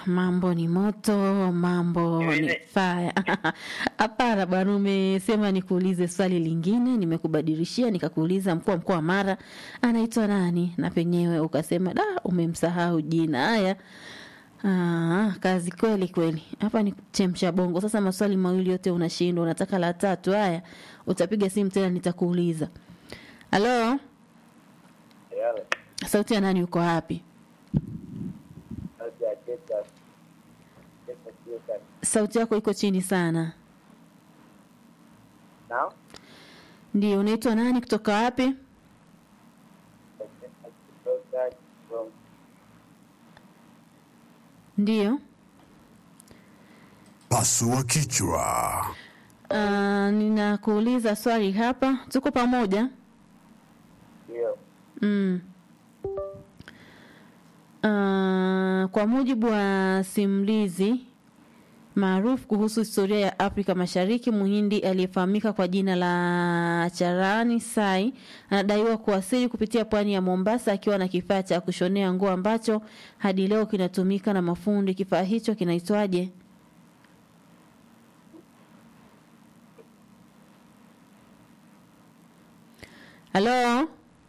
mambo ni moto, mambo ni Niulize. faya. Hapana bwana, umesema nikuulize swali lingine, nimekubadilishia nikakuuliza mkuu wa mkoa wa Mara anaitwa nani, na penyewe ukasema da, umemsahau jina. Haya, Ah, kazi kweli kweli. Hapa ni chemsha bongo. Sasa maswali mawili yote unashindwa, unataka la tatu. Haya, utapiga simu tena nitakuuliza. Halo, Yale. sauti ya nani, uko wapi? Kazi ya Texas. Texas USA. Sauti yako iko chini sana. Now? Ndio, unaitwa nani, kutoka wapi? Texas from Ndio. Pasua kichwa. Uh, ninakuuliza swali hapa, tuko pamoja? Ndio. Mm. Uh, kwa mujibu wa simulizi maarufu kuhusu historia ya Afrika Mashariki, Muhindi aliyefahamika kwa jina la Charani Sai anadaiwa kuwasili kupitia pwani ya Mombasa akiwa na kifaa cha kushonea nguo ambacho hadi leo kinatumika na mafundi. Kifaa hicho kinaitwaje? Halo?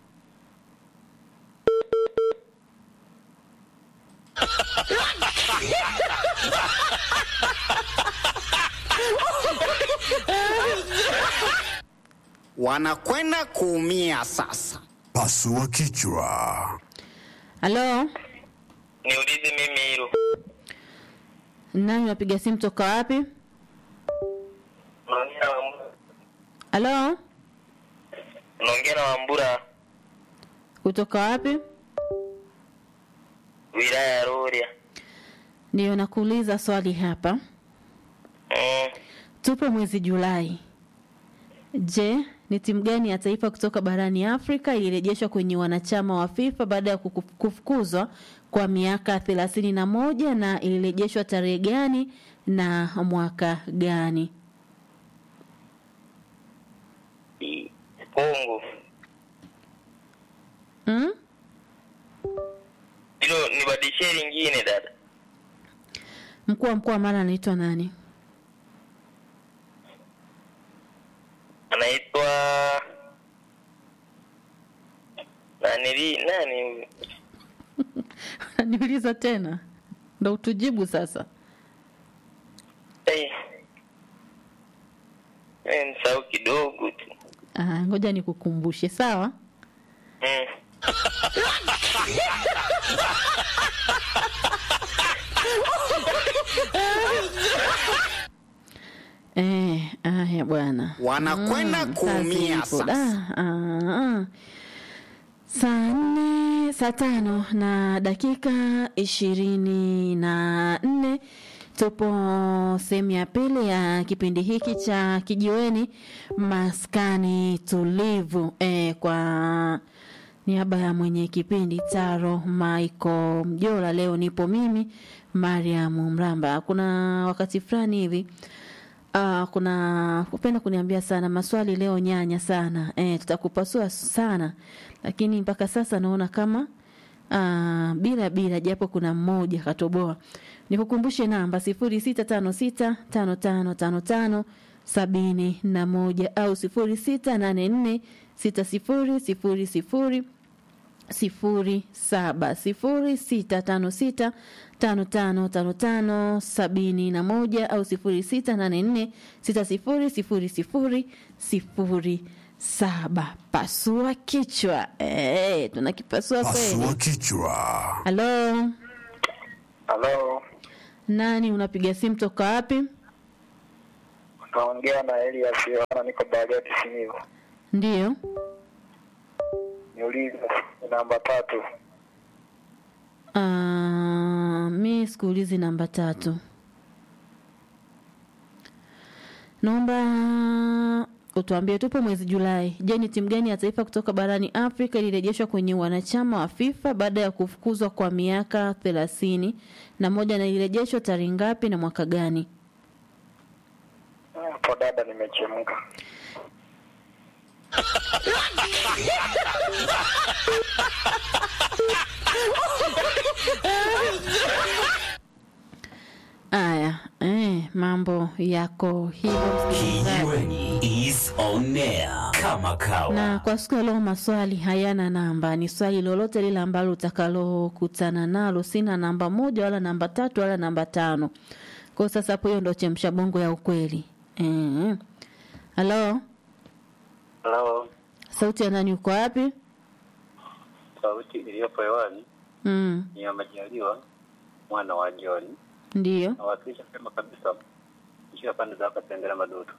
wanakwenda kuumia sasa. Pasua kichwa. Halo? Niulize mimi hilo. Nani unapiga simu toka wapi? Unaongea na Wambura. Halo? Unaongea na Wambura, Kutoka wapi? wilaya ya Rorya. Ndio nakuuliza swali hapa. Mm. Tupo mwezi Julai. Je, ni timu gani ya taifa kutoka barani Afrika ilirejeshwa kwenye wanachama wa FIFA baada ya kuku- kufukuzwa kwa miaka thelathini na moja na ilirejeshwa tarehe gani na mwaka gani? I- Kongo. Mm? Hilo nibadilishie lingine dada. Mkuu wa mkoa wa Mara anaitwa nani? Anaitwa nanili nani huyu? Niuliza tena ndo utujibu sasa. Eh. Eh, nisahau kidogo tu. Ah, ngoja nikukumbushe, sawa? Mm. Eh, haya bwana. Wanakwenda Mm, kuumia kazi ipo. sasa. Da, ah, ah. Saa nne saa tano na dakika ishirini na nne tupo sehemu ya pili ya kipindi hiki cha kijiweni maskani tulivu eh, kwa niaba ya mwenye kipindi Taro Michael Mjola. Leo nipo mimi Mariam Mramba. Kuna wakati fulani hivi Uh, kuna kupenda kuniambia sana maswali leo nyanya sana eh, tutakupasua sana lakini mpaka sasa naona kama uh, bila bila japo kuna mmoja katoboa nikukumbushe namba sifuri sita tano sita tano tano tano tano sabini na moja au sifuri sita nane nne sita sifuri sifuri sifuri sifuri saba sifuri sita tano sita tano tano tano tano sabini na moja au sifuri sita nane nne sita sifuri sifuri sifuri sifuri saba. Pasua kichwa eh, tunakipasua Pasua kweli. kichwa. Halo, Halo. nani unapiga simu toka wapi? Naongea na Elias Yohana niko Bariadi Simiyu. Ndiyo, Niulize namba tatu. uh, mi sikuulizi namba tatu. Naomba utuambie, tupo mwezi Julai. Je, ni timu gani ya taifa kutoka barani Afrika ilirejeshwa kwenye wanachama wa FIFA baada ya kufukuzwa kwa miaka thelathini na moja na ilirejeshwa tarehe ngapi na mwaka gani? Hapo dada, nimechemka. mambo yako hivyo msikilizaji. Kijiweni is on air kama kawa. na kwa siku ya leo maswali hayana namba ni swali lolote lile ambalo utakalokutana nalo sina namba moja wala namba tatu wala namba tano kwao sasa hapo hiyo ndo chemsha bongo ya ukweli Eh. halo Halo, sauti ya nani uko wapi sauti iliyopo hewani mm. ni ya Majaliwa mwana wa John. ndiyo Nawakilisha sema kabisa njia pande za Katengera Madutu.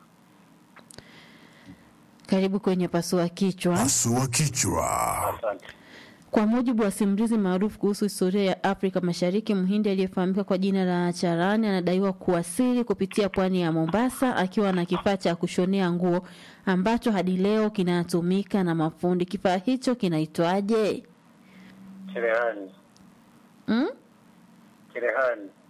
karibu kwenye pasua kichwa Pasua kichwa. Asante. Kwa mujibu wa simulizi maarufu kuhusu historia ya Afrika Mashariki, Mhindi aliyefahamika kwa jina la Charani anadaiwa kuwasili kupitia pwani ya Mombasa akiwa na kifaa cha kushonea nguo ambacho hadi leo kinatumika na mafundi. Kifaa hicho kinaitwaje? Cherehani, Mm? cherehani.